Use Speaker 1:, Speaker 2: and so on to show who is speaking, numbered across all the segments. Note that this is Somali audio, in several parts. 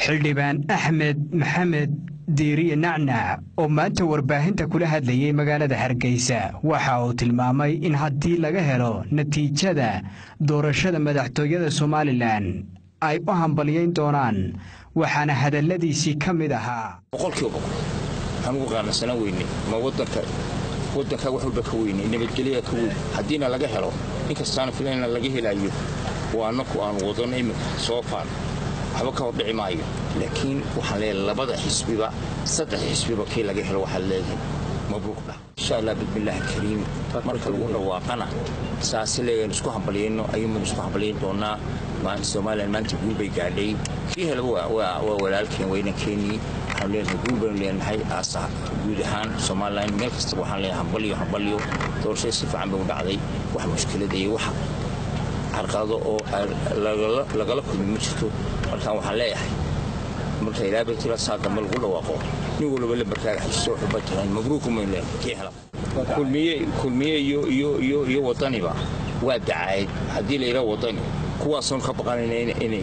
Speaker 1: xildhibaan axmed maxamed diiriye nacnac oo maanta warbaahinta kula hadlayay magaalada hargeysa waxa uu tilmaamay in haddii laga helo natiijada doorashada madaxtooyada somalilan ay u hambalyayn doonaan waxaana hadalladiisii ka mid ahaa
Speaker 2: boqolkiiba boqol waxaan ugu qaanacsanaan weyne ma wadanka wadanka wax walba ka weyne nabadgelyaa ka weyn haddiina laga helo inkastaana filayna laga helayo waa annaku aan wadano iminka soo faan waxba ka hordhici maayo laakiin waxaan leeyahay labada xisbiba saddex xisbiba kii laga helo waxaad leedahay mabruuq dhah insha allah bismillaahi kariim marka lagu dhawaaqana saasi leeyahan isku hambalyayno ayuunbaan isku hambalyayn doonaa somalilan maanta guul bay gaadhay kii helaba waa walaalkeen weynankeenii waxaan leenahay guul baynu leenahay aasa guud ahaan somalilan meel kastaba waxaan leenahay hambalyo hambalyo doorashada si fiican bay u dhacday wax mushkilada iyo wax carqalado oo lagala kulmi ma jirto markaan waxaan leeyahay marka ilaa baytila saa dambe lagu dhawaaqo nin walba lambarkaaga xajisto waxuba tahay mabruuku maynu leenahay kii hela kulmiye kulmiye iyo iyo iyo iyo wadaniba waa dacaayad haddii la yidhaha wadani kuwaasoon ka baqanayna inay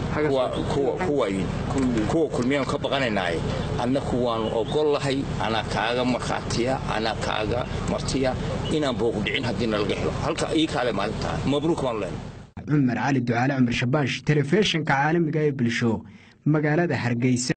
Speaker 2: kuwa kulmiyaan ka baqanaynaaye annaku waanu ogol lahay anaa kaaga markhaatiya anaa kaaga martiya inaan boogu dhicin haddiina laga helo halka ii kaale maalintaa mabruuk baanu leenahay
Speaker 1: cumar cali ducaale cumar shabaash telefishinka caalamiga ee bulsho magaalada hargeysa